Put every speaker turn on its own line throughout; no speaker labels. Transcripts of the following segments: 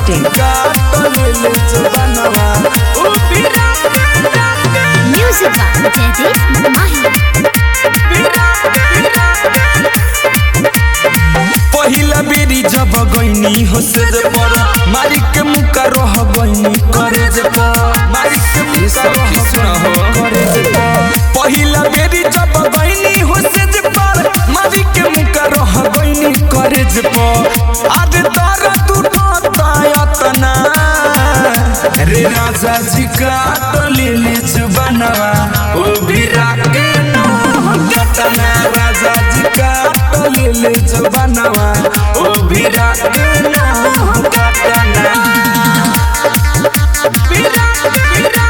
masti.in.
Music by Jaideep Mahi.
पहिला बेरी जब गईनी हो से जे पर मारी के मुका रह गईनी करे जे पर मारी के मुका रह गईनी करे जे पर पहिला बेरी जब गईनी हो से जे पर मारी के मुका रह गईनी करे जे पर आज तारा तू तायतना रे राजा जी का टोली जुबानवा ओ बिरा के कतना राजा जी का टोली जुबानवा ओ बिरा के कतना बिरा बिरा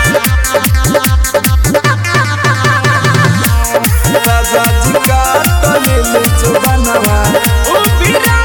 राजा जी का टोली जुबानवा ओ बिरा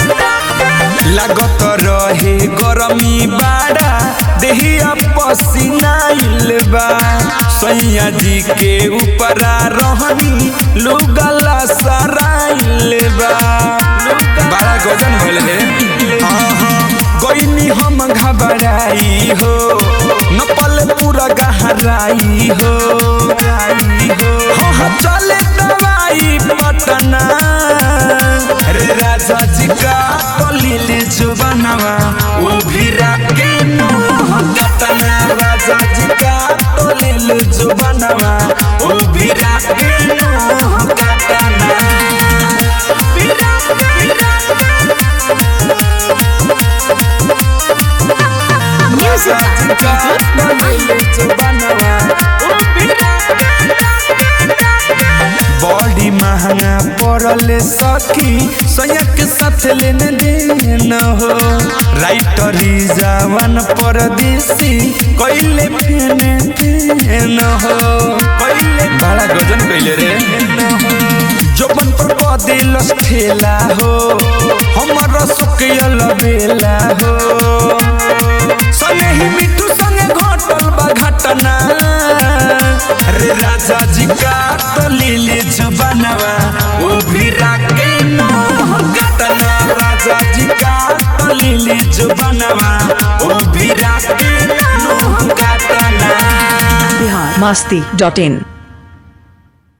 लागत रहे गरमी बाड़ा देहिया पसीनाइल बा सैया जी के ऊपरा रहनी लुगला सराइल बा बड़ा गजन भइल रे हाँ हाँ गईनी हम घबराई हो नपल पूरा गहराई हो हाँ हाँ चले दवाई पटना रे राजा जी का टोली जुबानवा ओ भीरा के कतना राजा जी का टोली जुबानवा ओ भीरा के कतना भीरा भीरा
Music by Jaideep Mahi.
Body महंगा पड़ल सखी सयक साथ लेने देन हो राइटर जवान परदेसी कैले फेने देन हो कैले बड़ा गजन कैले रे जोबन पर बदिल ठेला हो हमर सुकियल बेला हो सने ही मिठू संगे घटल बा घटना रे राजा जी का टोली जुबानवा ओ भीरा के घटना राजा जी का टोली जुबानवा ओ भीरा के घटना
Bihar masti.in.